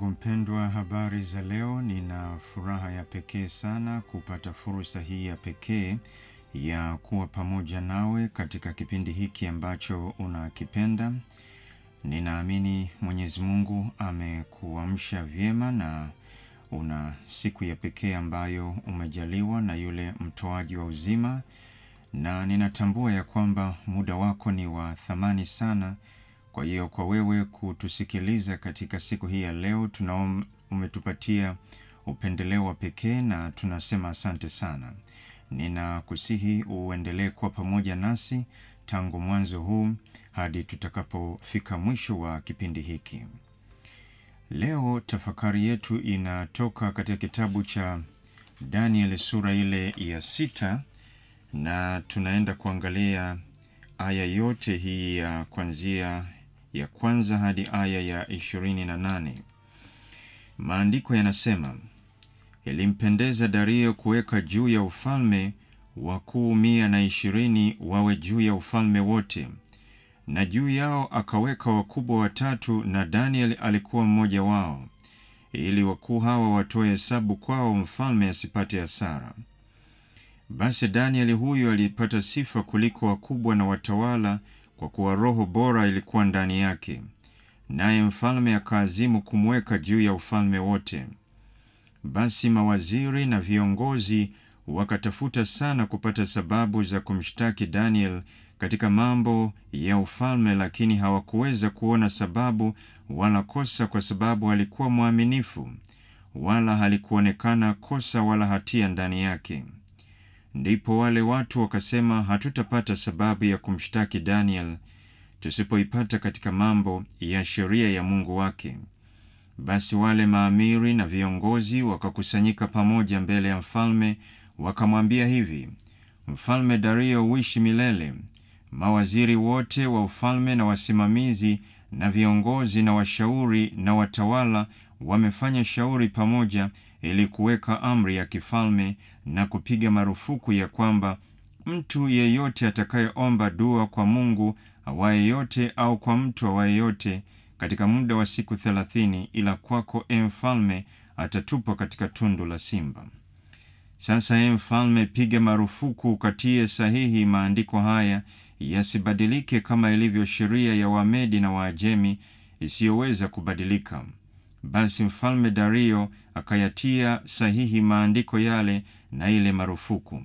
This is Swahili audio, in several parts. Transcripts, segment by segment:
mpendwa, habari za leo. Nina furaha ya pekee sana kupata fursa hii ya pekee ya kuwa pamoja nawe katika kipindi hiki ambacho unakipenda. Ninaamini Mwenyezi Mungu amekuamsha vyema na una siku ya pekee ambayo umejaliwa na yule mtoaji wa uzima, na ninatambua ya kwamba muda wako ni wa thamani sana. Kwa hiyo kwa wewe kutusikiliza katika siku hii ya leo, tunaom umetupatia upendeleo wa pekee na tunasema asante sana. Ninakusihi uendelee kuwa pamoja nasi tangu mwanzo huu hadi tutakapofika mwisho wa kipindi hiki. Leo tafakari yetu inatoka katika kitabu cha Daniel sura ile ya sita na tunaenda kuangalia aya yote hii ya kuanzia ya kwanza hadi aya ya ishirini na nane. Maandiko yanasema, ilimpendeza Dario kuweka juu ya ufalme wakuu mia na ishirini wawe juu ya ufalme wote, na juu yao akaweka wakubwa watatu, na Daniel alikuwa mmoja wao, ili wakuu hawa watoe hesabu kwao, mfalme asipate hasara. Basi Danieli huyu alipata sifa kuliko wakubwa na watawala, kwa kuwa roho bora ilikuwa ndani yake, naye mfalme akaazimu kumweka juu ya ufalme wote. Basi mawaziri na viongozi wakatafuta sana kupata sababu za kumshtaki Daniel katika mambo ya ufalme, lakini hawakuweza kuona sababu wala kosa, kwa sababu alikuwa mwaminifu, wala halikuonekana kosa wala hatia ndani yake. Ndipo wale watu wakasema, hatutapata sababu ya kumshtaki Daniel tusipoipata katika mambo ya sheria ya Mungu wake. Basi wale maamiri na viongozi wakakusanyika pamoja mbele ya mfalme, wakamwambia hivi: Mfalme Dario, uishi milele. Mawaziri wote wa ufalme na wasimamizi na viongozi na washauri na watawala wamefanya shauri pamoja ili kuweka amri ya kifalme na kupiga marufuku ya kwamba mtu yeyote atakayeomba dua kwa Mungu awaye yote au kwa mtu awaye yote katika muda wa siku thelathini, ila kwako, e mfalme, atatupwa katika tundu la simba. Sasa, e mfalme, piga marufuku, ukatie sahihi maandiko haya yasibadilike, kama ilivyo sheria ya Wamedi na Waajemi isiyoweza kubadilika. Basi mfalme Dario akayatia sahihi maandiko yale na ile marufuku.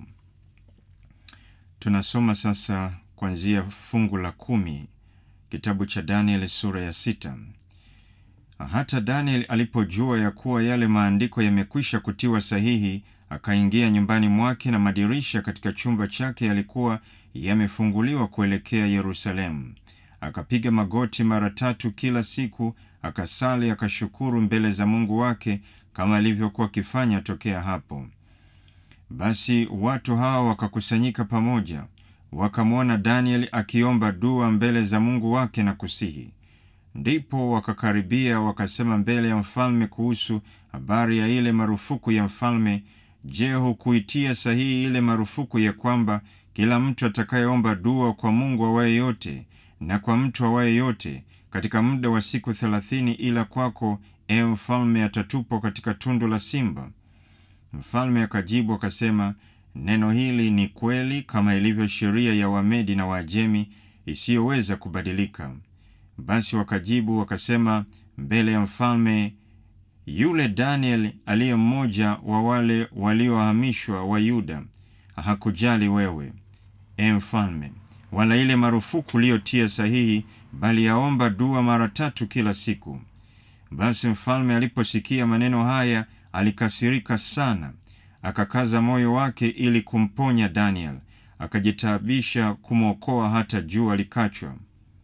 Tunasoma sasa kuanzia fungu la kumi kitabu cha Daniel sura ya sita. Hata Daniel alipojua ya kuwa yale maandiko yamekwisha kutiwa sahihi, akaingia nyumbani mwake, na madirisha katika chumba chake yalikuwa yamefunguliwa kuelekea Yerusalemu. Akapiga magoti mara tatu kila siku, akasali, akashukuru mbele za Mungu wake kama alivyokuwa akifanya tokea hapo. Basi watu hawa wakakusanyika pamoja, wakamwona Danieli akiomba dua mbele za Mungu wake na kusihi. Ndipo wakakaribia wakasema mbele ya mfalme kuhusu habari ya ile marufuku ya mfalme. Je, hukuitia sahihi ile marufuku ya kwamba kila mtu atakayeomba dua kwa Mungu awaye yote na kwa mtu awaye yote katika muda wa siku thelathini, ila kwako, e mfalme, atatupwa katika tundu la simba? Mfalme akajibu akasema, neno hili ni kweli, kama ilivyo sheria ya Wamedi na Waajemi isiyoweza kubadilika. Basi wakajibu wakasema mbele ya mfalme, yule Daniel aliye mmoja wa wale waliohamishwa wa Yuda hakujali wewe, e mfalme, wala ile marufuku uliyotia sahihi, bali yaomba dua mara tatu kila siku. Basi mfalme aliposikia maneno haya alikasirika sana, akakaza moyo wake ili kumponya Daniel, akajitaabisha kumwokoa hata jua likachwa.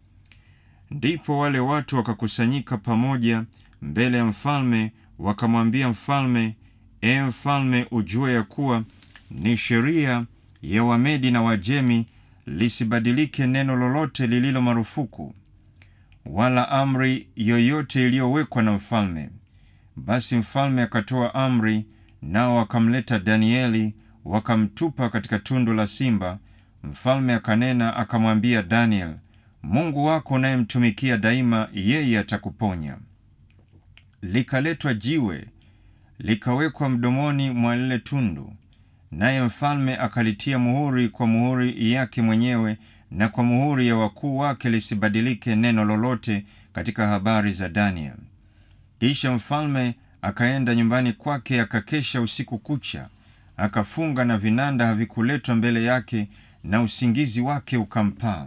Ndipo wale watu wakakusanyika pamoja mbele ya mfalme, wakamwambia mfalme, e mfalme, ujue ya kuwa ni sheria ya Wamedi na Wajemi lisibadilike neno lolote lililo marufuku, wala amri yoyote iliyowekwa na mfalme. Basi mfalme akatoa amri, nao wakamleta Danieli wakamtupa katika tundu la simba. Mfalme akanena akamwambia Daniel, Mungu wako unayemtumikia daima, yeye atakuponya. likaletwa jiwe likawekwa mdomoni mwa lile tundu, naye mfalme akalitia muhuri kwa muhuri yake mwenyewe na kwa muhuri ya wakuu wake, lisibadilike neno lolote katika habari za Daniel. Kisha mfalme akaenda nyumbani kwake, akakesha usiku kucha, akafunga, na vinanda havikuletwa mbele yake, na usingizi wake ukampaa.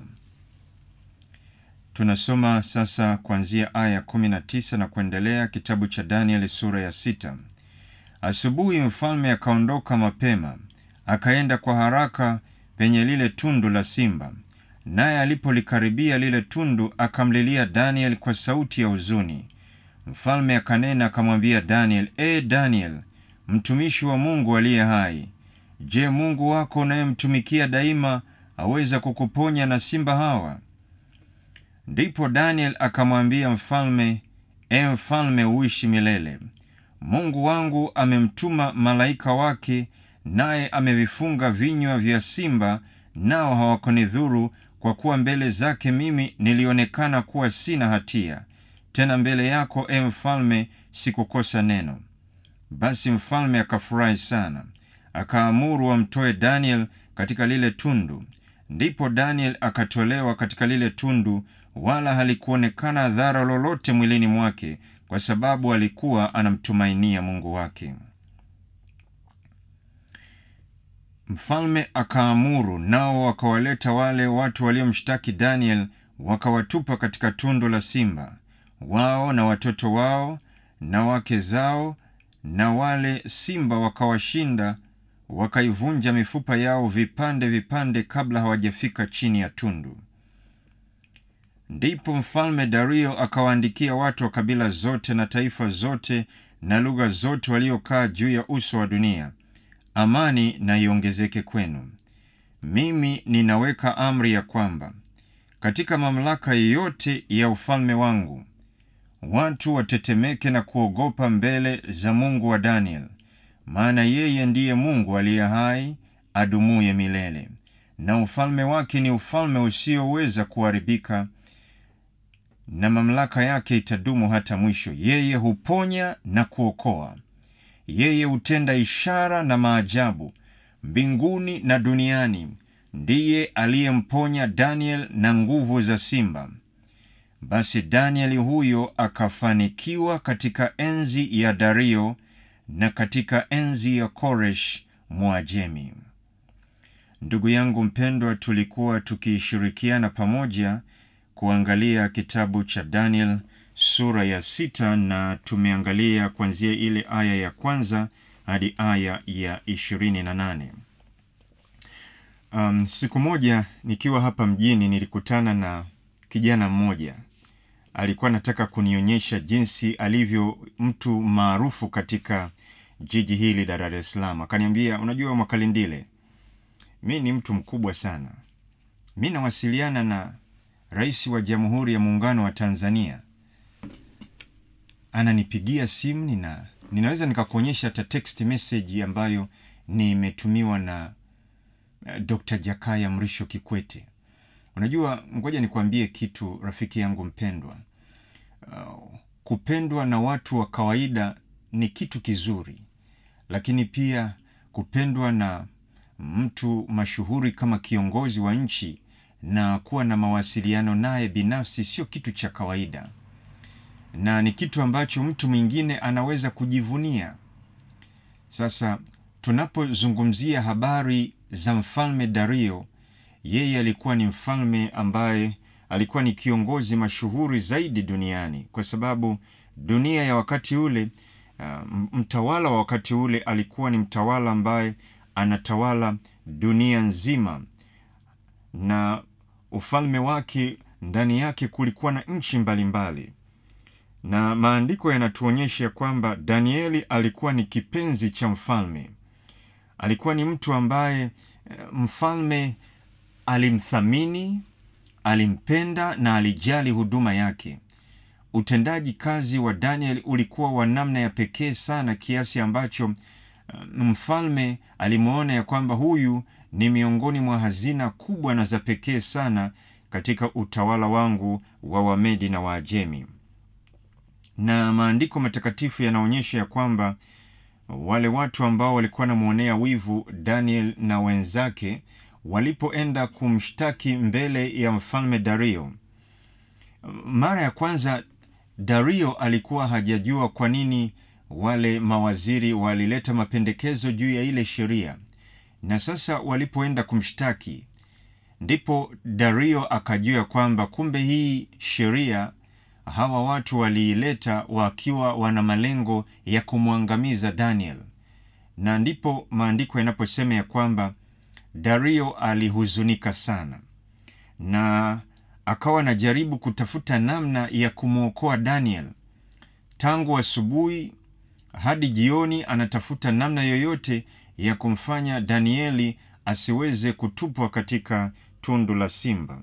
Tunasoma sasa kuanzia aya kumi na tisa na kuendelea, kitabu cha Danieli sura ya sita. Asubuhi mfalme akaondoka mapema, akaenda kwa haraka penye lile tundu la simba, naye alipolikaribia lile tundu akamlilia Daniel kwa sauti ya huzuni. Mfalme akanena akamwambia Daniel, E Daniel, mtumishi wa Mungu aliye hai, je, Mungu wako unayemtumikia daima aweza kukuponya na simba hawa? Ndipo Daniel akamwambia mfalme, E mfalme, uishi milele. Mungu wangu amemtuma malaika wake, naye amevifunga vinywa vya simba, nao hawakunidhuru, kwa kuwa mbele zake mimi nilionekana kuwa sina hatia. Tena mbele yako, e mfalme, sikukosa neno. Basi mfalme akafurahi sana, akaamuru wamtoe Daniel katika lile tundu. Ndipo Daniel akatolewa katika lile tundu, wala halikuonekana dhara lolote mwilini mwake, kwa sababu alikuwa anamtumainia Mungu wake. Mfalme akaamuru, nao wakawaleta wale watu waliomshtaki Daniel, wakawatupa katika tundu la simba, wao na watoto wao na wake zao, na wale simba wakawashinda, wakaivunja mifupa yao vipande vipande, kabla hawajafika chini ya tundu. Ndipo mfalme Dario akawaandikia watu wa kabila zote na taifa zote na lugha zote waliokaa juu ya uso wa dunia, amani na iongezeke kwenu. Mimi ninaweka amri ya kwamba katika mamlaka yote ya ufalme wangu watu watetemeke na kuogopa mbele za Mungu wa Daniel, maana yeye ndiye Mungu aliye hai adumuye milele, na ufalme wake ni ufalme usioweza kuharibika na mamlaka yake itadumu hata mwisho. Yeye huponya na kuokoa, yeye hutenda ishara na maajabu mbinguni na duniani. Ndiye aliyemponya Daniel na nguvu za simba. Basi Danieli huyo akafanikiwa katika enzi ya Dario na katika enzi ya Koresh Mwajemi. Ndugu yangu mpendwa, tulikuwa tukishirikiana pamoja kuangalia kitabu cha Daniel sura ya sita na tumeangalia kuanzia ile aya ya kwanza hadi aya ya ishirini na nane. Um, siku moja nikiwa hapa mjini nilikutana na kijana mmoja alikuwa anataka kunionyesha jinsi alivyo mtu maarufu katika jiji hili la Dar es Salaam. Akaniambia, unajua Mwakalindile, mi ni mtu mkubwa sana, mi nawasiliana na Rais wa Jamhuri ya Muungano wa Tanzania, ananipigia simu, nina ninaweza nikakuonyesha hata text message ambayo nimetumiwa na uh, Dr. Jakaya Mrisho Kikwete. Unajua, ngoja nikwambie kitu rafiki yangu mpendwa. Uh, kupendwa na watu wa kawaida ni kitu kizuri, lakini pia kupendwa na mtu mashuhuri kama kiongozi wa nchi na kuwa na mawasiliano naye binafsi sio kitu cha kawaida, na ni kitu ambacho mtu mwingine anaweza kujivunia. Sasa tunapozungumzia habari za mfalme Dario, yeye alikuwa ni mfalme ambaye alikuwa ni kiongozi mashuhuri zaidi duniani, kwa sababu dunia ya wakati ule, uh, mtawala wa wakati ule alikuwa ni mtawala ambaye anatawala dunia nzima, na ufalme wake ndani yake kulikuwa na nchi mbalimbali, na maandiko yanatuonyesha kwamba Danieli alikuwa ni kipenzi cha mfalme. Alikuwa ni mtu ambaye mfalme alimthamini, alimpenda na alijali huduma yake. Utendaji kazi wa Daniel ulikuwa wa namna ya pekee sana kiasi ambacho mfalme alimwona ya kwamba huyu ni miongoni mwa hazina kubwa na za pekee sana katika utawala wangu wa Wamedi na Waajemi. na maandiko matakatifu yanaonyesha ya kwamba wale watu ambao walikuwa wanamwonea wivu Daniel na wenzake walipoenda kumshtaki mbele ya mfalme Dario, mara ya kwanza Dario alikuwa hajajua kwa nini wale mawaziri walileta mapendekezo juu ya ile sheria, na sasa walipoenda kumshtaki, ndipo Dario akajua kwamba kumbe hii sheria hawa watu waliileta wakiwa wana malengo ya kumwangamiza Daniel, na ndipo maandiko yanaposema ya kwamba Dario alihuzunika sana na akawa anajaribu kutafuta namna ya kumwokoa Daniel. Tangu asubuhi hadi jioni, anatafuta namna yoyote ya kumfanya Danieli asiweze kutupwa katika tundu la simba,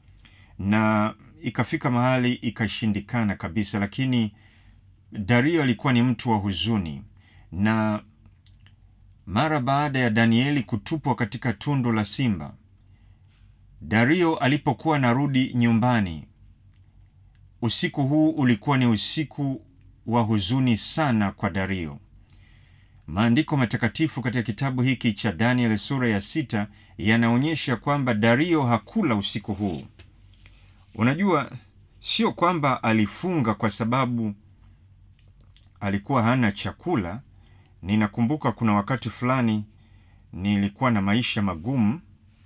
na ikafika mahali ikashindikana kabisa. Lakini Dario alikuwa ni mtu wa huzuni, na mara baada ya Danieli kutupwa katika tundu la simba Dario alipokuwa narudi nyumbani, usiku huu ulikuwa ni usiku wa huzuni sana kwa Dario. Maandiko matakatifu katika kitabu hiki cha Daniel sura ya sita yanaonyesha kwamba Dario hakula usiku huu. Unajua, sio kwamba alifunga kwa sababu alikuwa hana chakula. Ninakumbuka kuna wakati fulani nilikuwa na maisha magumu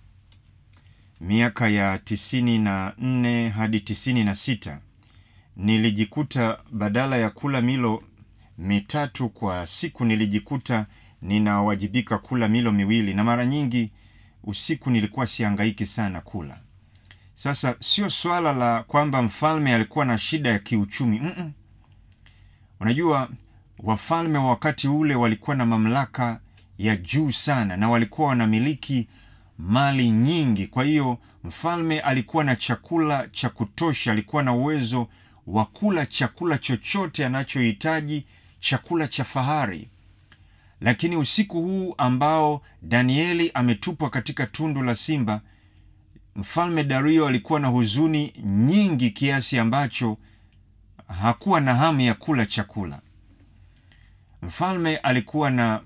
miaka ya tisini na nne hadi tisini na sita nilijikuta badala ya kula milo mitatu kwa siku nilijikuta ninawajibika kula milo miwili, na mara nyingi usiku nilikuwa siangaiki sana kula. Sasa sio swala la kwamba mfalme alikuwa na shida ya kiuchumi mm -mm. Unajua, wafalme wa wakati ule walikuwa na mamlaka ya juu sana na walikuwa wanamiliki mali nyingi. Kwa hiyo mfalme alikuwa na chakula cha kutosha, alikuwa na uwezo wa kula chakula chochote anachohitaji, chakula cha fahari. Lakini usiku huu ambao Danieli ametupwa katika tundu la simba, mfalme Dario alikuwa na huzuni nyingi kiasi ambacho hakuwa na hamu ya kula chakula. Mfalme alikuwa na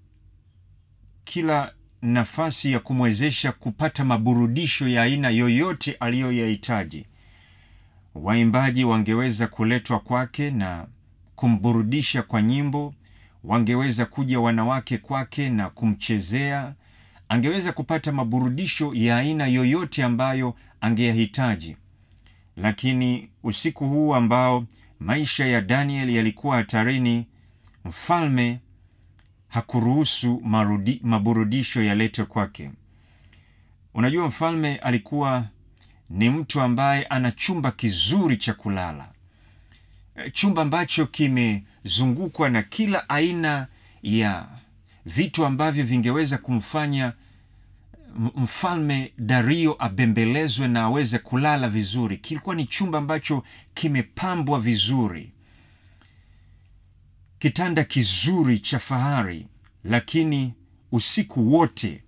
kila nafasi ya kumwezesha kupata maburudisho ya aina yoyote aliyoyahitaji. Waimbaji wangeweza kuletwa kwake na kumburudisha kwa nyimbo, wangeweza kuja wanawake kwake na kumchezea. Angeweza kupata maburudisho ya aina yoyote ambayo angeyahitaji. Lakini usiku huu ambao maisha ya Daniel yalikuwa hatarini, mfalme hakuruhusu marudi, maburudisho yaletwe kwake. Unajua, mfalme alikuwa ni mtu ambaye ana chumba kizuri cha kulala, chumba ambacho kimezungukwa na kila aina ya vitu ambavyo vingeweza kumfanya mfalme Dario abembelezwe na aweze kulala vizuri. Kilikuwa ni chumba ambacho kimepambwa vizuri, kitanda kizuri cha fahari. Lakini usiku wote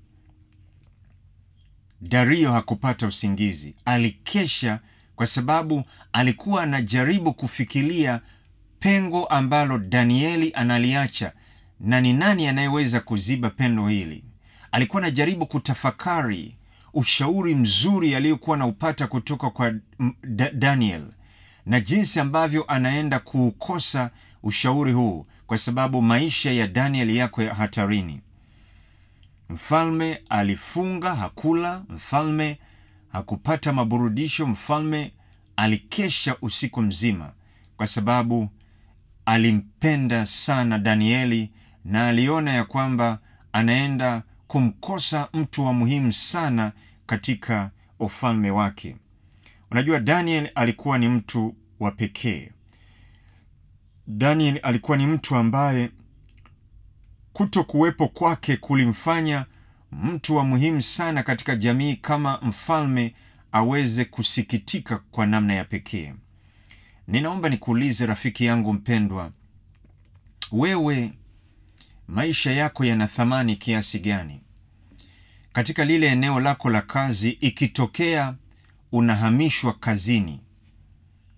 Dario hakupata usingizi, alikesha kwa sababu alikuwa anajaribu kufikiria pengo ambalo Danieli analiacha na ni nani anayeweza kuziba pengo hili. Alikuwa anajaribu kutafakari ushauri mzuri aliyokuwa anaupata kutoka kwa Daniel na jinsi ambavyo anaenda kuukosa ushauri huu kwa sababu maisha ya Daniel yako ya hatarini. Mfalme alifunga, hakula. Mfalme hakupata maburudisho. Mfalme alikesha usiku mzima kwa sababu alimpenda sana Danieli na aliona ya kwamba anaenda kumkosa mtu wa muhimu sana katika ufalme wake. Unajua, Daniel alikuwa ni mtu wa pekee. Daniel alikuwa ni mtu ambaye kuto kuwepo kwake kulimfanya mtu wa muhimu sana katika jamii kama mfalme aweze kusikitika kwa namna ya pekee. Ninaomba nikuulize rafiki yangu mpendwa, wewe maisha yako yana thamani kiasi gani katika lile eneo lako la kazi? Ikitokea unahamishwa kazini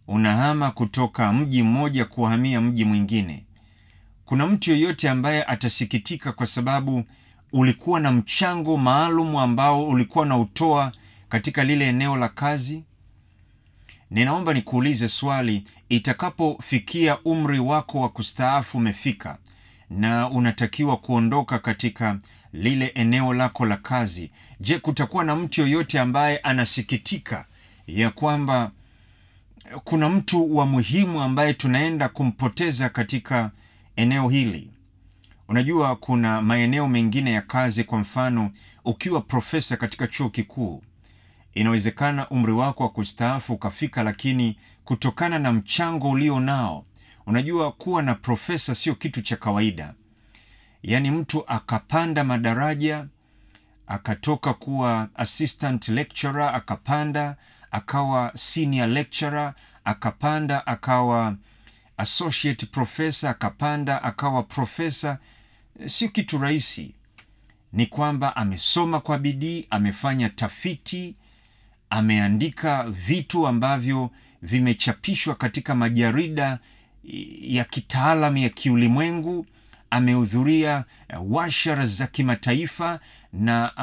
unahama kutoka mji mmoja kuhamia mji mwingine, kuna mtu yeyote ambaye atasikitika kwa sababu ulikuwa na mchango maalum ambao ulikuwa na utoa katika lile eneo la kazi? Ninaomba nikuulize swali, itakapofikia umri wako wa kustaafu umefika na unatakiwa kuondoka katika lile eneo lako la kazi, je, kutakuwa na mtu yoyote ambaye anasikitika ya kwamba kuna mtu wa muhimu ambaye tunaenda kumpoteza katika eneo hili? Unajua, kuna maeneo mengine ya kazi, kwa mfano, ukiwa profesa katika chuo kikuu, inawezekana umri wako wa kustaafu ukafika, lakini kutokana na mchango ulio nao, unajua kuwa na profesa sio kitu cha kawaida. Yaani mtu akapanda madaraja, akatoka kuwa assistant lecturer, akapanda akawa senior lecturer, akapanda akawa associate professor, akapanda akawa profesa. Sio kitu rahisi. Ni kwamba amesoma kwa bidii, amefanya tafiti, ameandika vitu ambavyo vimechapishwa katika majarida ya kitaalam ya kiulimwengu, amehudhuria washara za kimataifa na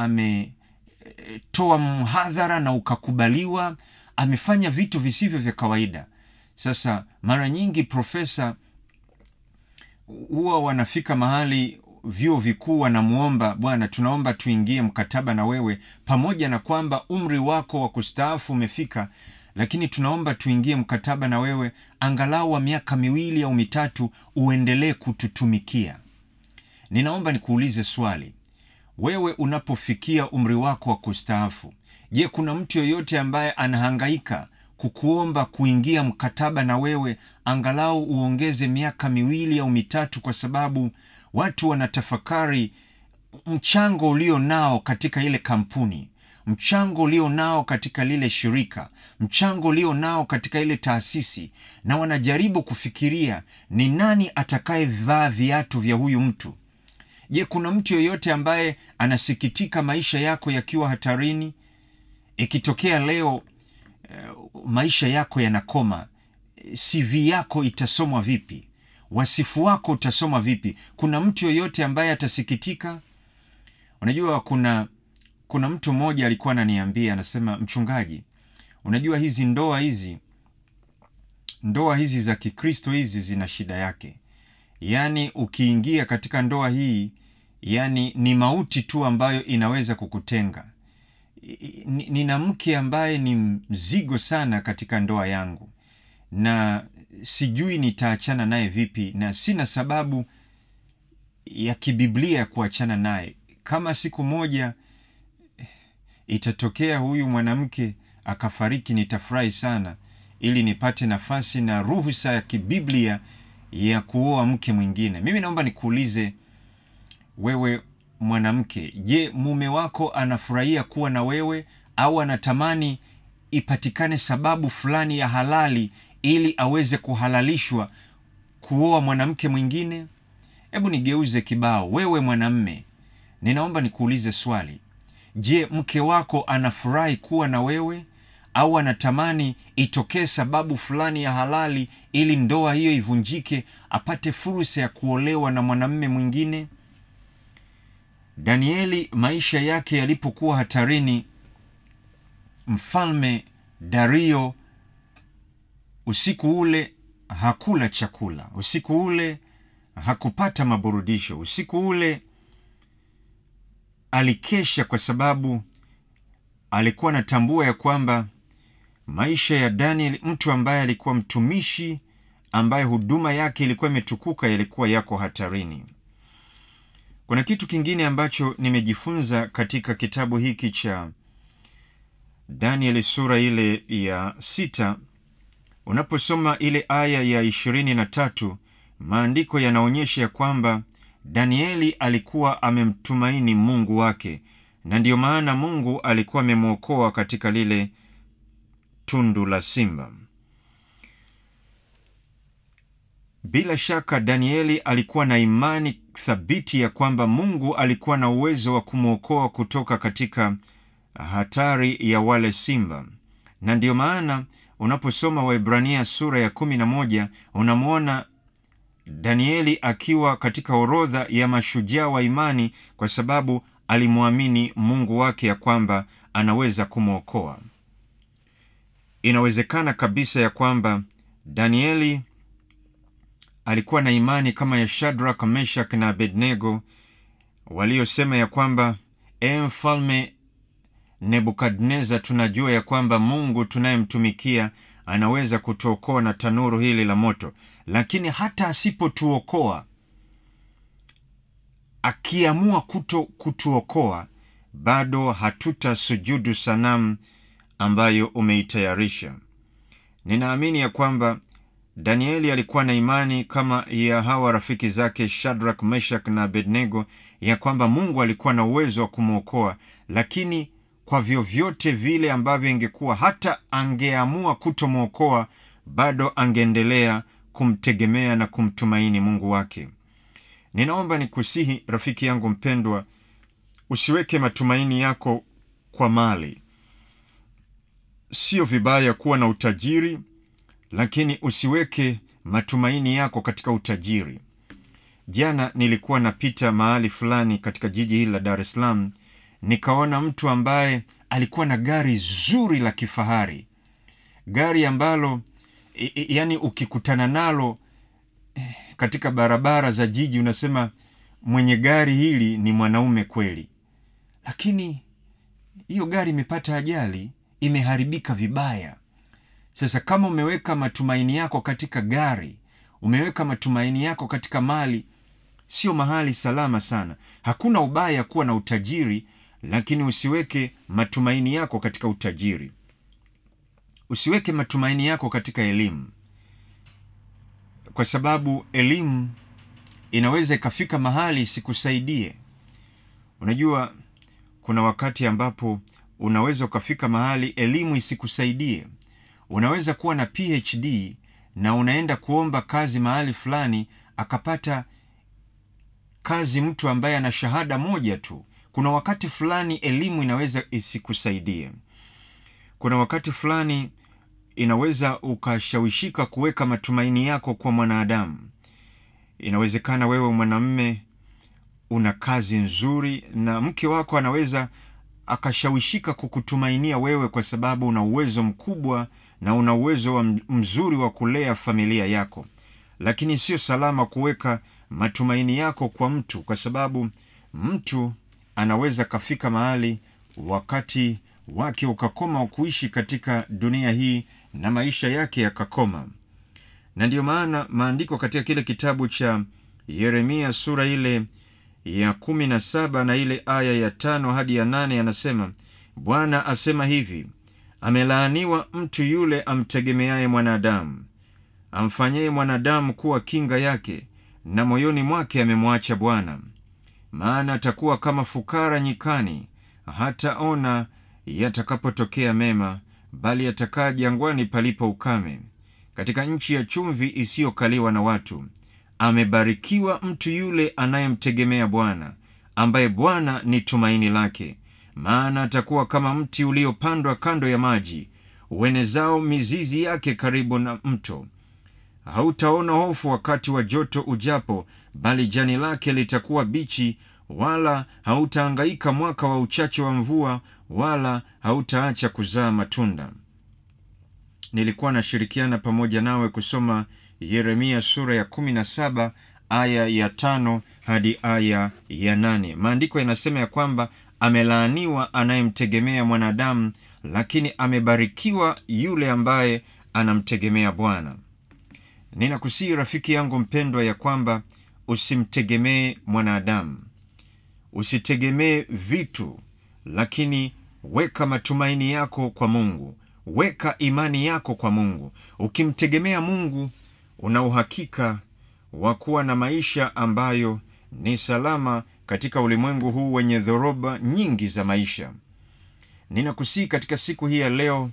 ametoa mhadhara na ukakubaliwa. Amefanya vitu visivyo vya kawaida. Sasa mara nyingi profesa huwa wanafika mahali vyuo vikuu wanamwomba, bwana, tunaomba tuingie mkataba na wewe, pamoja na kwamba umri wako wa kustaafu umefika, lakini tunaomba tuingie mkataba na wewe angalau wa miaka miwili au mitatu, uendelee kututumikia. Ninaomba nikuulize swali, wewe unapofikia umri wako wa kustaafu, je, kuna mtu yoyote ambaye anahangaika kukuomba kuingia mkataba na wewe angalau uongeze miaka miwili au mitatu, kwa sababu watu wanatafakari mchango ulio nao katika ile kampuni, mchango ulio nao katika lile shirika, mchango ulio nao katika ile taasisi, na wanajaribu kufikiria ni nani atakayevaa viatu vya huyu mtu. Je, kuna mtu yoyote ambaye anasikitika maisha yako yakiwa hatarini? Ikitokea leo maisha yako yanakoma, CV yako itasomwa vipi? Wasifu wako utasomwa vipi? Kuna mtu yoyote ambaye atasikitika? Unajua, kuna kuna mtu mmoja alikuwa ananiambia, anasema, mchungaji, unajua hizi ndoa hizi ndoa hizi za Kikristo hizi zina shida yake. Yaani ukiingia katika ndoa hii, yani ni mauti tu ambayo inaweza kukutenga nina mke ambaye ni mzigo sana katika ndoa yangu, na sijui nitaachana naye vipi, na sina sababu ya kibiblia ya kuachana naye. Kama siku moja itatokea huyu mwanamke akafariki, nitafurahi sana, ili nipate nafasi na ruhusa ya kibiblia ya kuoa mke mwingine. Mimi naomba nikuulize wewe mwanamke, je, mume wako anafurahia kuwa na wewe au anatamani ipatikane sababu fulani ya halali ili aweze kuhalalishwa kuoa mwanamke mwingine? Hebu nigeuze kibao. Wewe mwanamme, ninaomba nikuulize swali. Je, mke wako anafurahi kuwa na wewe au anatamani itokee sababu fulani ya halali ili ndoa hiyo ivunjike, apate fursa ya kuolewa na mwanamme mwingine? Danieli maisha yake yalipokuwa hatarini, mfalme Dario usiku ule hakula chakula, usiku ule hakupata maburudisho, usiku ule alikesha, kwa sababu alikuwa anatambua ya kwamba maisha ya Daniel, mtu ambaye alikuwa mtumishi, ambaye huduma yake ilikuwa imetukuka, yalikuwa yako hatarini. Kuna kitu kingine ambacho nimejifunza katika kitabu hiki cha Danieli sura ile ya sita. Unaposoma ile aya ya ishirini na tatu, maandiko yanaonyesha ya kwamba Danieli alikuwa amemtumaini Mungu wake, na ndiyo maana Mungu alikuwa amemwokoa katika lile tundu la simba. Bila shaka Danieli alikuwa na imani thabiti ya kwamba Mungu alikuwa na uwezo wa kumwokoa kutoka katika hatari ya wale simba, na ndiyo maana unaposoma Waebrania sura ya kumi na moja unamwona Danieli akiwa katika orodha ya mashujaa wa imani kwa sababu alimwamini Mungu wake ya kwamba anaweza kumwokoa. Inawezekana kabisa ya kwamba Danieli alikuwa na imani kama ya Shadrak, Meshak na Abednego waliosema ya kwamba e mfalme Nebukadneza, tunajua ya kwamba Mungu tunayemtumikia anaweza kutuokoa na tanuru hili la moto, lakini hata asipotuokoa, akiamua kuto kutuokoa, bado hatutasujudu sanamu ambayo umeitayarisha. Ninaamini ya kwamba Danieli alikuwa na imani kama ya hawa rafiki zake Shadrak, Meshak na Abednego ya kwamba Mungu alikuwa na uwezo wa kumwokoa, lakini kwa vyovyote vile ambavyo ingekuwa, hata angeamua kutomwokoa, bado angeendelea kumtegemea na kumtumaini Mungu wake. Ninaomba nikusihi rafiki yangu mpendwa, usiweke matumaini yako kwa mali. Sio vibaya kuwa na utajiri, lakini usiweke matumaini yako katika utajiri. Jana nilikuwa napita mahali fulani katika jiji hili la Dar es Salaam, nikaona mtu ambaye alikuwa na gari zuri la kifahari, gari ambalo i, i, yani ukikutana nalo eh, katika barabara za jiji unasema mwenye gari hili ni mwanaume kweli, lakini hiyo gari imepata ajali, imeharibika vibaya. Sasa kama umeweka matumaini yako katika gari, umeweka matumaini yako katika mali, sio mahali salama sana. Hakuna ubaya kuwa na utajiri, lakini usiweke matumaini yako katika utajiri. Usiweke matumaini yako katika elimu, kwa sababu elimu inaweza ikafika mahali isikusaidie. Unajua, kuna wakati ambapo unaweza ukafika mahali elimu isikusaidie. Unaweza kuwa na PhD na unaenda kuomba kazi mahali fulani, akapata kazi mtu ambaye ana shahada moja tu. Kuna wakati fulani elimu inaweza isikusaidie. Kuna wakati fulani inaweza ukashawishika kuweka matumaini yako kwa mwanadamu. Inawezekana wewe mwanamme una kazi nzuri, na mke wako anaweza akashawishika kukutumainia wewe kwa sababu una uwezo mkubwa na una uwezo wa mzuri wa kulea familia yako, lakini sio salama kuweka matumaini yako kwa mtu, kwa sababu mtu anaweza kafika mahali wakati wake ukakoma kuishi katika dunia hii na maisha yake yakakoma. Na ndiyo maana maandiko katika kile kitabu cha Yeremia sura ile ya kumi na saba na ile aya ya tano hadi ya nane yanasema, Bwana asema hivi Amelaaniwa mtu yule amtegemeaye mwanadamu, amfanyaye mwanadamu kuwa kinga yake, na moyoni mwake amemwacha Bwana. Maana atakuwa kama fukara nyikani, hataona yatakapotokea mema, bali atakaa jangwani palipo ukame, katika nchi ya chumvi isiyokaliwa na watu. Amebarikiwa mtu yule anayemtegemea Bwana, ambaye Bwana ni tumaini lake maana atakuwa kama mti uliopandwa kando ya maji, uenezao mizizi yake karibu na mto. Hautaona hofu wakati wa joto ujapo, bali jani lake litakuwa bichi, wala hautaangaika mwaka wa uchache wa mvua, wala hautaacha kuzaa matunda. Nilikuwa nashirikiana pamoja nawe kusoma Yeremia sura ya kumi na saba aya ya tano hadi aya ya nane. Maandiko yanasema ya kwamba amelaaniwa anayemtegemea mwanadamu, lakini amebarikiwa yule ambaye anamtegemea Bwana. Ninakusihi rafiki yangu mpendwa, ya kwamba usimtegemee mwanadamu, usitegemee vitu, lakini weka matumaini yako kwa Mungu, weka imani yako kwa Mungu. Ukimtegemea Mungu, una uhakika wa kuwa na maisha ambayo ni salama katika ulimwengu huu wenye dhoroba nyingi za maisha. Ninakusihi katika siku hii ya leo,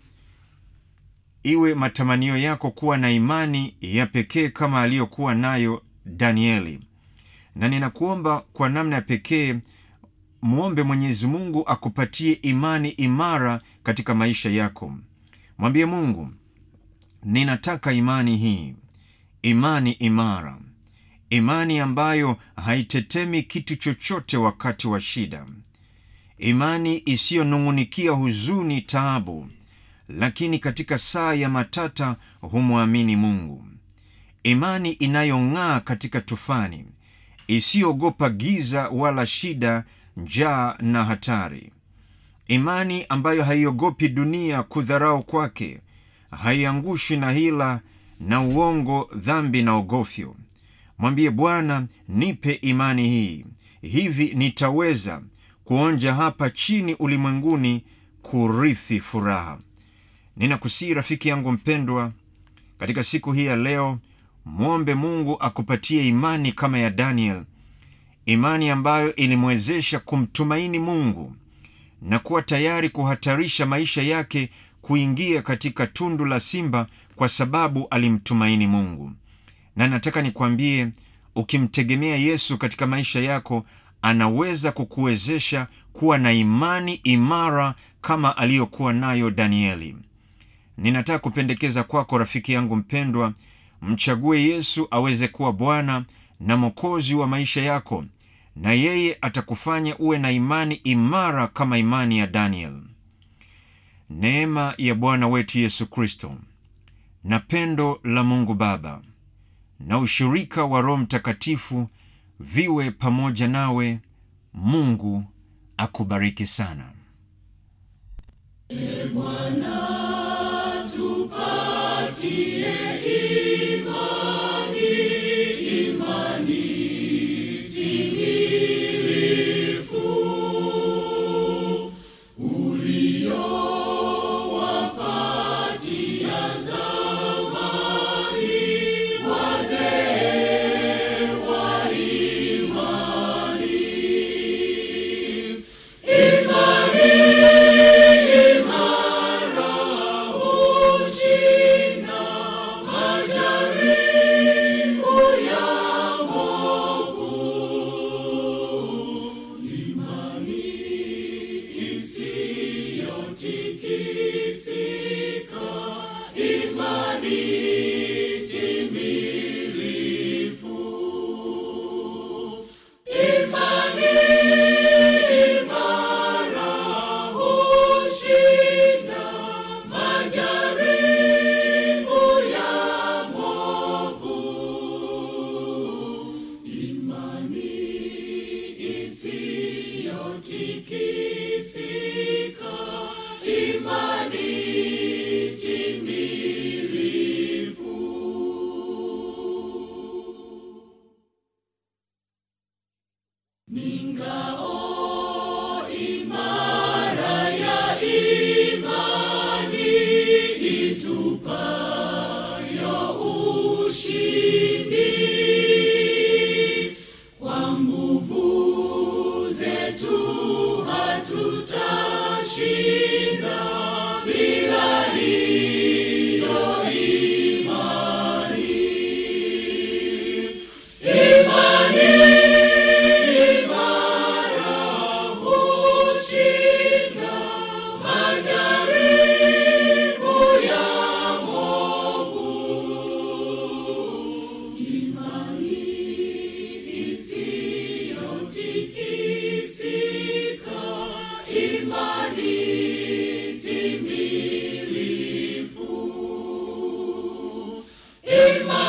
iwe matamanio yako kuwa na imani ya pekee kama aliyokuwa nayo Danieli, na ninakuomba kwa namna ya pekee mwombe Mwenyezi Mungu akupatie imani imara katika maisha yako. Mwambie Mungu, ninataka imani hii, imani imara, imani ambayo haitetemi kitu chochote wakati wa shida, imani isiyonung'unikia huzuni, taabu, lakini katika saa ya matata humwamini Mungu, imani inayong'aa katika tufani, isiyoogopa giza wala shida, njaa na hatari, imani ambayo haiogopi dunia kudharau kwake, haiangushi na hila na uongo, dhambi na ogofyo. Mwambie Bwana, nipe imani hii, hivi nitaweza kuonja hapa chini ulimwenguni, kurithi furaha. Ninakusii rafiki yangu mpendwa, katika siku hii ya leo, mwombe Mungu akupatie imani kama ya Daniel, imani ambayo ilimwezesha kumtumaini Mungu na kuwa tayari kuhatarisha maisha yake kuingia katika tundu la simba kwa sababu alimtumaini Mungu. Na nataka nikwambie, ukimtegemea Yesu katika maisha yako, anaweza kukuwezesha kuwa na imani imara kama aliyokuwa nayo Danieli. Ninataka kupendekeza kwako, rafiki yangu mpendwa, mchague Yesu aweze kuwa Bwana na Mwokozi wa maisha yako, na yeye atakufanya uwe na imani imara kama imani ya Daniel. Neema ya Bwana wetu Yesu Kristo na pendo la Mungu Baba na ushirika wa Roho Mtakatifu viwe pamoja nawe. Mungu akubariki sana. E Bwana, tupatie imani, imani timilifu uliyowapatia zamani wazee wa imani. Imani imara hushinda majaribu ya movu. Imani isiyotikisika, imani timilifu. Imani imara hushinda majaribu ya movu. Imani isiyotikisika, imani timilifu. Ningao imara ya imani itupayo ushindi. Kwa nguvu zetu hatutashinda bila hiyo imani. Imani imara hushinda majaribu ya movu. Imani isiyotikisika, imani timilifu. Imani